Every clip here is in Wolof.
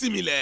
bisimile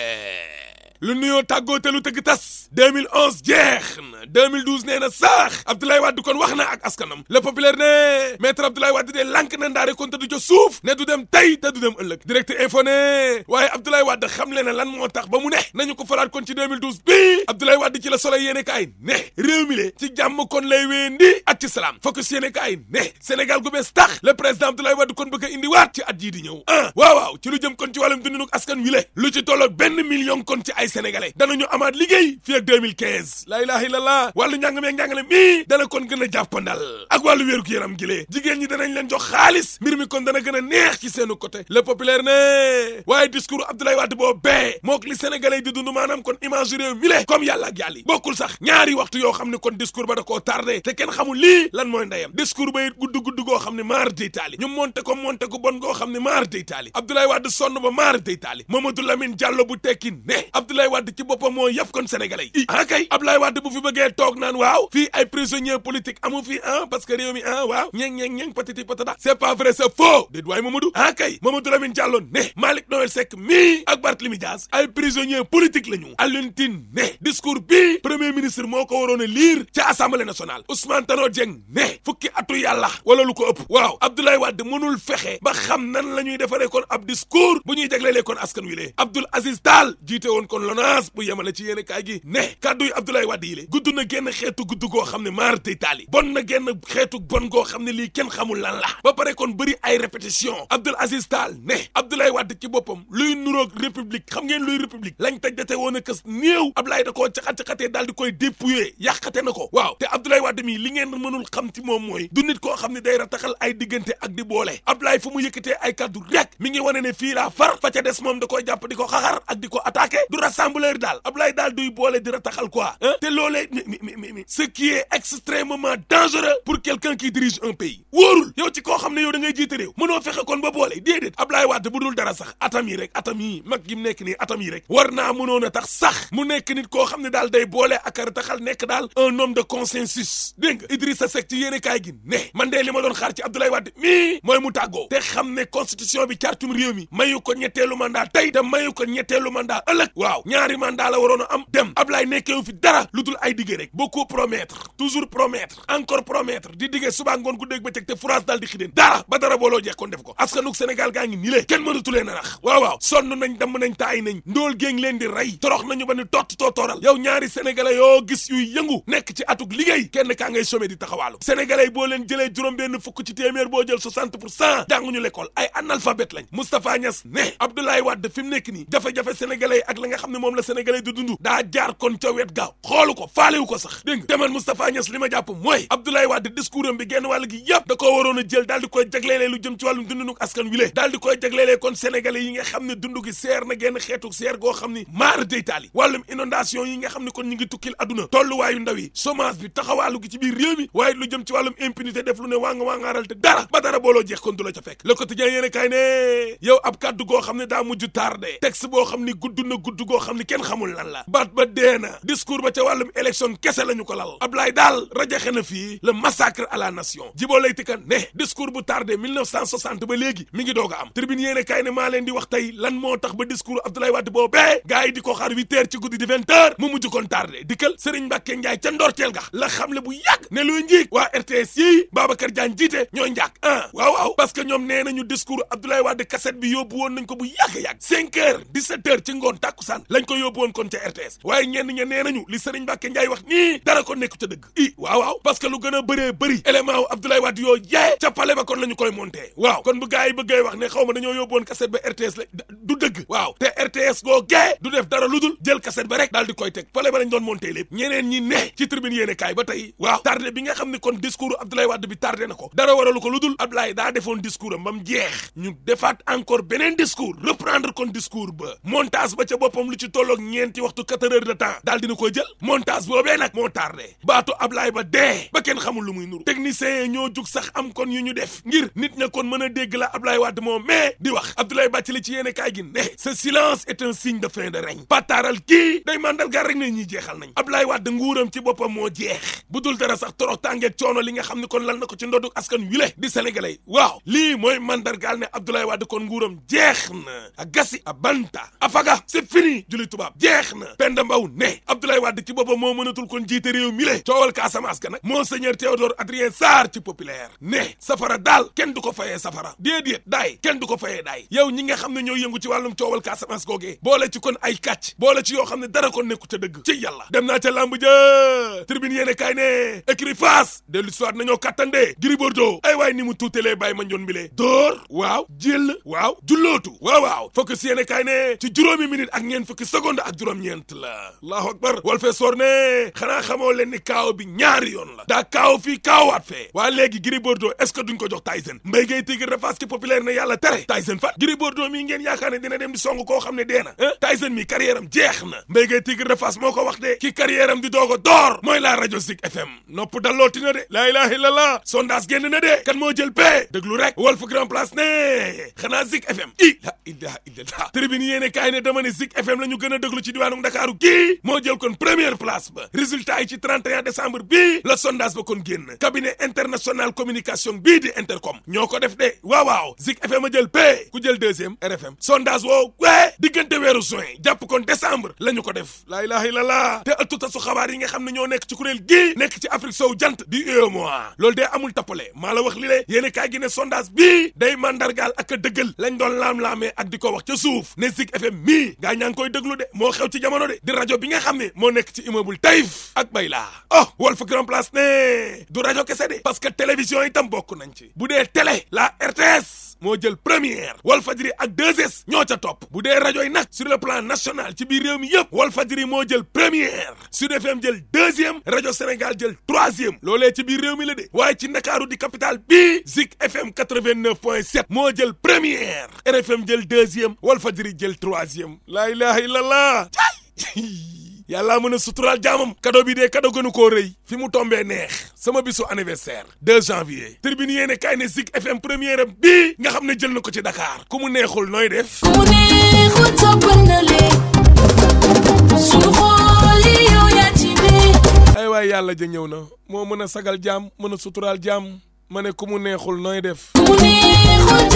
lu nuyoo tàggoo te lu tëgg tas 2011 jeex na 2012 nee na saax Abdoulaye Wade kon wax na ak askanam le populaire ne maître Abdoulaye Wade de lànk na ndaare kon te du ca suuf ne du dem tey te du dem ëllëg direct info ne waaye Abdoulaye Wade xam le na lan moo tax ba mu ne nañu ko falaat kon ci 2012 bii Abdoulaye Wade ci la Soleil yéene kaay ne réew mi le ci jàmm kon lay weendi ak ci salaam focus yéene kaay ne Sénégal gu bees tax le président Abdoulaye Wade kon bëgg a indiwaat ci at jii di ñëw ah waaw waaw ci lu jëm kon ci wàllum dundinu askan wi le lu ci tolloog benn million kon ci ay sénégalais danañu amaat liggéey fii ak 2015 la ilaha illallah wàllu njàng meeg njàngale mii dana kon gën a jàppandal ak wàllu wéeru gu yaram gi lee jigéen ñi danañ leen jox xaalis mbir mi kon dana gën a neex ci seenu côté le populaire ne waaye discours Abdoulaye Wade boo bee mook li sénégalais di dund maanaam kon image réew mi le comme yàlla ak yàlla bokkul sax ñaari waxtu yoo xam ne kon discours ba da koo tardé te kenn xamul lii lan mooy ndeyam discours ba it gudd gudd goo xam ne maar day taali ñu monté ko monté ko bon goo xam ne maar day taali Abdoulaye Wade sonn ba maar day taali Mamadou Lamine Diallo bu tekki ne Abdoulaye Wade ci boppam moo yëpp kon sénégalais yi ah kay Abdoulaye Wade bu fi bëggee toog naan waaw fii ay prisonniers politiques amu fi ah parce que réew mi ah waaw ñeeng ñeeng ñeeng patati patata c'est pas vrai c'est faux déet waaye Mamadou ah kay Mamadou Lamine Diallo ne Malick Noël Seck mii ak Barthélémy Dias ay prisonniers politiques la ñu Alioune Tine ne discours bi premier ministre moo ko waroon a lire ca assemblée nationale Ousmane Tanor Dieng ne fukki atu yàlla wala lu ko ëpp waaw Abdoulaye Wade mënul fexe ba xam nan la ñuy defaree kon ab discours bu ñuy jaglelee kon askan wi lee Abdoul Aziz Tall jiite woon kon LONASE bu yemale ci yéen kaay gi ne kàddu yi Abdoulaye Wade yi le gudd na génn xeetu gudd goo xam ne maar tey taali bon na génn xeetu bon goo xam ne lii kenn xamul lan la ba pare kon bëri ay répétition Abdoul Aziz Tall ne Abdoulaye Wade ci boppam luy nuroog république xam ngeen luy république lañ taj date woon a kës néew Abdoulaye da koo caxat-caxatee daal di koy dépouiller yàqate na ko waaw te Abdoulaye Wade mii li ngeen mënul xam ci moom mooy du nit koo xam ne day rataxal ay diggante ak di boole Abdoulaye fu mu yëkkatee ay kaddu rek mi ngi wane ne fii laa far fa ca des moom da koy jàpp di ko xaxar ak di ko attaqué du rassembleur daal Abdoulaye daal duy boole di rataxal quoi te loolee mi mi mi ce qui est extrêmement dangereux pour quelqu'un qui dirige un pays wóorul yow ci koo xam ne yow da ngay jiite réew mënoo fexe kon ba boole déedéet Abdoulaye Wade bu dul dara sax atam yi rek atam yi mag gi mu nekk nii atam yi rek war naa mënoon a tax sax mu nekk nit koo xam ne daal day boole ak a rataxal nekk daal un homme de consensus dégg nga Idrissa Seck ci yéene kaay gi ne man de li ma doon xaar ci Abdoulaye Wade mii mooy mu tàggoo te xam ne constitution bi cartum réew mi mayu ko ñetteelu mandat tey te mayu ko ñetteelu mandat ëllëg waaw ñaari mandat la waroon a am dem Abdoulaye nekkeewu fi dara lu dul ay diggé rek beaucoup promettre toujours promettre encore promettre di diggee suba ngoon ku dégg ba teg te France daal di xideen dara ba dara booloo jeex kon def ko askanug Sénégal gaa ngi nii le kenn mënatu leen a nax waaw waaw sonn nañ damm nañ taay nañ ndóol géeng leen di rey torox nañu ba ni tott tootooral yow ñaari sénégalais yoo gis yuy yëngu nekk ci atug liggéey kenn kaa ngay chômé di taxawaalu sénégalais yi boo leen jëlee juróom benn fukk ci téeméer boo jël 60 pour cent jànguñu l'école ay analphabète lañ Moustapha Niass ne Abdoulaye Wade fi mu nekk nii jafe-jafe sénégalais yi ak la nga xam ne moom la sénégalais di dund daa jaar kon ca wet gaaw xoolu ko faalewu ko sax dégg nga demal Moustapha Niass li ma jàpp mooy Abdoulaye Wade discours am bi genn wàll gi yëpp da koo waroon a jël daal di koy jagleelee lu jëm ci wàllum dundinu askan wi le daal di koy jagleelee kon sénégalais yi nga xam ne dund gi seer na genn xeetu seer goo xam ni maara deytaali wàllum inondation yi nga xam ne kon ñu ngi tukkil aduna tolluwaayu ndaw yi chômage bi taxawaalu gi ci biir réew mi waaye lu jëm ci wàllum impunité def lu ne waa nga waa ngaaral te dara ba dara booloo jeex kon du la ca fekk le quotidien yéene kaay ne yow ab kàddu goo xam ne daa mujj tardé texte boo xam ni gudd na gudd goo xam ni kenn xamul lan la baat ba dee na discours ba ca wàllum élection kese la ñu ko lal Ablaye daal rajaxe na fii le massacre à la nation jiboo lay tikan ne discours bu tardé 1960 ba léegi mi ngi doog a am tribune yéene kaay ne maa leen di wax tey lan moo tax ba discours Abdoulaye Wade boobee gars yi di ko xaar huit heures ci guddi di vingt heures mu mujj kon tardé dikkal Serigne Mbacke Ndiaye ca ndorteel ga la xamle bu yàgg ne luy njiig waa RTS yi Babacar Diagne jiite ñooy njàkk ah waaw waaw parce que ñoom nee nañu discours Abdoulaye Wade cassette bi yóbbu woon nañ ko bu yàgg-yàgg cinq heures dix-sept heures ci ngoon tàkkusaan lañ ko yóbbu woon kon ca RTS waaye ñenn ña nee nañu li Serigne Mbacke Ndiaye wax nii dara ko nekku ca dëgg i waaw waaw parce que lu gën a bëree bëri élément wu Abdoulaye Wade yoo yee ca pale ba kon la ñu koy monté waaw kon bu gars yi bëggee wax ne xaw ma dañoo yóbbu woon cassette ba RTS la du dëgg waaw te RTS goo gee du def dara lu dul jël cassette ba rek daal di koy teg pale ba lañ doon monté lépp ñeneen ñi ne ci tribune yéene kaay ba tey waaw tardé bi nga xam ne kon discours Abdoulaye Wade bi tardé na ko dara waralu ko lu dul Abdoulaye daa defoon discours am ba mu jeex ñu defaat encore beneen discours reprendre kon discours ba montage ba ca boppam lu ci tolloog ñeenti waxtu quatre heures de temps Sénégal daal dina ko jël montage boobee nag moo tardé baatu Ablaye ba dee ba kenn xamul lu muy nuru techniciens yi ñoo jug sax am kon yu ñu def ngir nit ña kon mën a dégg la Ablaye Wade moom mais di wax Abdoulaye Bathily ci yéene kaay gi ne ce silence est un signe de fin de règne pataaral kii day mandargaal rek ne ñi jeexal nañ Ablaye Wade nguuram ci boppam moo jeex bu dul dara sax torox tàngeeg coono li nga xam ne kon lal na ko ci ndoddu askan wi le di sénégalais waaw lii mooy mandargaal ne Abdoulaye Wade kon nguuram jeex na a gasi a banta a faga c'est fini julli tubaab jeex na Penda Mbow ne Abdoulaye Wade ci boppam moo mënatul kon jiite réew mi le coowal Casamance ga nag monseigneur Théodore Adrien Sarr ci populaire ne safara daal kenn du ko fayee safara déedéet daay kenn du ko fayee daay yow ñi nga xam ne ñoo yëngu ci wàllum coowal Casamance googee boole ci kon ay kàcc boole ci yoo xam ne dara kon nekku ca dëgg ci yàlla dem naa ca làmb ja tribune yéene kaay ne écrit face de l'histoire nañoo kàttandee Gris Bordeaux ay waay ni mu tuutelee bàyyi ma njoon bi lee dóor waaw jël waaw jullootu waaw waaw focus yéene kaay ne ci juróomi minute ak ñeent fukki seconde ak juróom-ñeent la allahu akbar wal fee soor ne xanaa xamoo leen ni kaaw bi ñaari yoon la daa kaaw fii kaawaat fee waa léegi Gris Bordeaux est-ce que duñ ko jox Tyson mbéy ngay tigir de face ki populaire ne yàlla tere Tyson fat Gris Bordeaux mii ngeen yaakaar ne dina dem di song koo xam ne dee na Tyson mi carrière am jeex na mbéy ngay tigir de face moo ko wax de ki carrière am di doog a door mooy la rajo Zik FM nopp dallooti na de laa ilaha illallah sondage génn na de kan moo jël pee déglu rek Walf Grand Place ne xanaa Zik FM i la ilaha illallah tribune yéene kaay ne dama ne Zik FM la ñu gën a déglu ci diwaanu Ndakaaru kii moo jël kon première place ba résultat yi ci 31 décembre bii la sondage ba kon génn cabinet international communication bii di intercom ñoo ko def de waaw waaw Zik FM a jël pee ku jël deuxième RFM sondage woo wee diggante weeru juin jàpp kon décembre la ñu ko def laa ilaha illallah te ëttu tasu xabaar yi nga xam ne ñoo nekk ci kuréel gii nekk ci Afrique sow jant di UEMOA loolu de amul tappale maa la wax li le yéene kaay gi ne sondage bii day mandargaal ak a dëggal lañ doon laam-laamee ak di ko wax ca suuf ne Zik FM mii gaa ñaa ngi koy déglu de moo xew ci jamono de di rajo bi nga xam ne moo nekk ci immeuble Taïf ak Bayla oh Walf Grand Place ne du rajo kese de parce que télévision itam bokk nañ ci bu dee télé la RTS moo jël première Walfadjri ak 2S ñoo ca topp bu dee rajo yi nag sur le plan national ci biir réew mi yëpp Walfadjri moo jël première Sud FM jël deuxième rajo Sénégal jël troisième loolee ci biir réew mi la de waaye ci Ndakaaru di capitale bii Zik FM 89.7 moo jël première RFM jël deuxième Walfadjri jël troisième laa ilaha illallah yàllaa mën a suturaal jaamam kado bi dee kado gënu koo rëy fi mu tombee neex sama bisu anniversaire 2 janvier tribune yéene kaay ne Zik FM première am bii nga xam ne jël na ko ci Dakar ku mu neexul nooy def ku mu neexul toppal na leen sunu xool yi yow yaa ci ne ay waay yàlla ja ñëw na moo mën a sagal jaam mën a suturaal jaam ma ne ku mu neexul nooy def ku mu neexul